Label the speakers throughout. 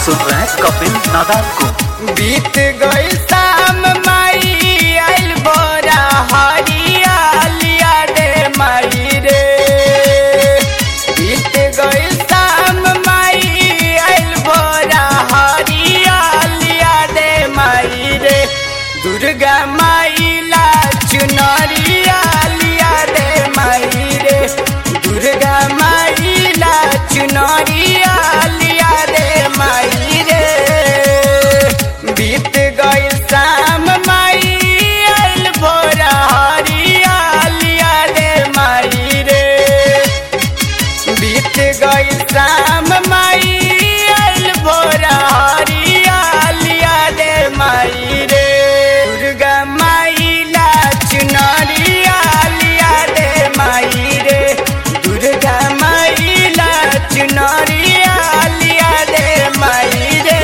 Speaker 1: सुन रहे हैं कपिल नादार को
Speaker 2: बीत गई शाम माई आइल बोरा हरियालिया रे माई रे बीत गई शाम माई आइल बोरा हरियालिया रे माई रे दुर्गा माई ला चुनरिया लिया रे माई रे दुर्गा माई ला चुनरिया लिया रे माई रे बीत गई शाम माई आइल भोरा हरियालिया रे माई रे बीत गई शाम माई आइल भोरा हरियालिया रे माई रे दुर्गा माई ला चुनरिया लिया रे माई रे दुर्गा माई ला चुनरिया लिया रे माई रे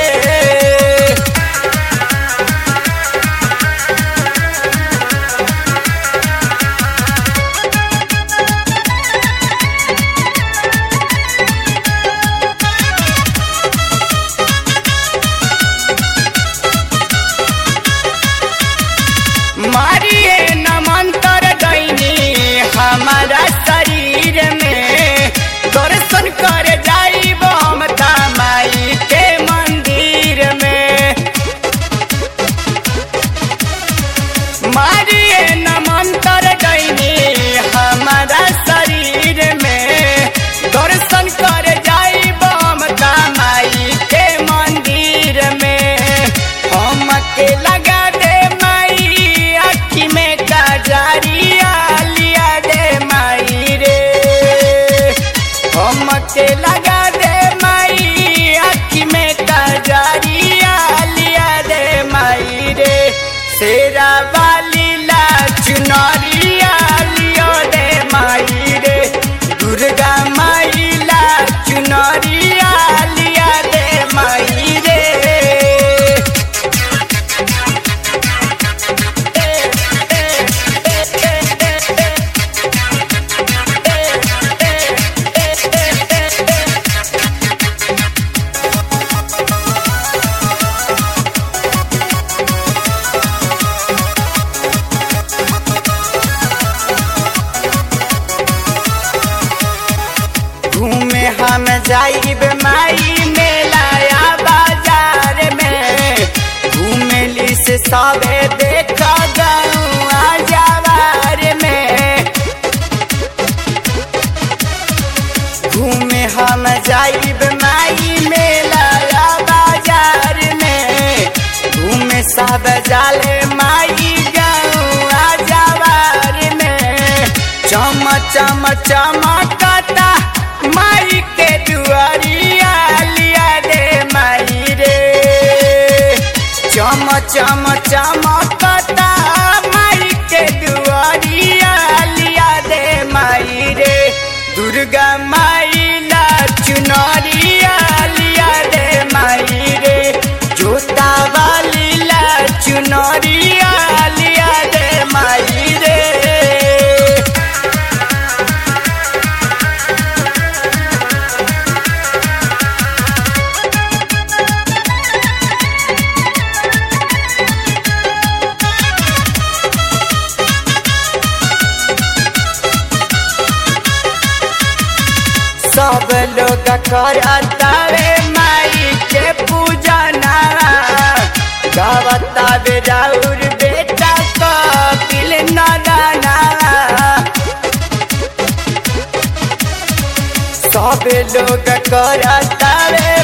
Speaker 2: मारिए न मंत्र गईनी हमारा शरीर में दर्शन कर जाइब हम माई के मंदिर में मारिए न मंत्र गईनी हमारा शरीर में दर्शन कर जाइब हम माई के मंदिर में हम के लगा दे माई अखी में काजरिया लिया दे माई रे हम के लगा दे माई अखी में काजरिया लिया दे माई रे शेरा वाली ला चुनरिया लियो दे माई रे दुर्गा माई ला चुनरिया लिया दे माई रे घूमे हम जाइब माई मेलाया बाजार में घूमेली से सबे देखा गौआ जवार में घूमे हम जाइब माई मेलाया बाजार में घूमे सब जाले माई गौआ जवार में चम चम चमकता माई के दुआरिया लिया दे माई रे चम चम चमकता माई के दुआरिया लिया दे माई रे दुर्गा माई ला चुनरिया लिया दे माई रे जोता वाली ला चुनरिया लिया दे माई रे सब लोग करतावे माई के पूजना गावतावे राउर बेटा कपिल नदाना सब लोग करतावे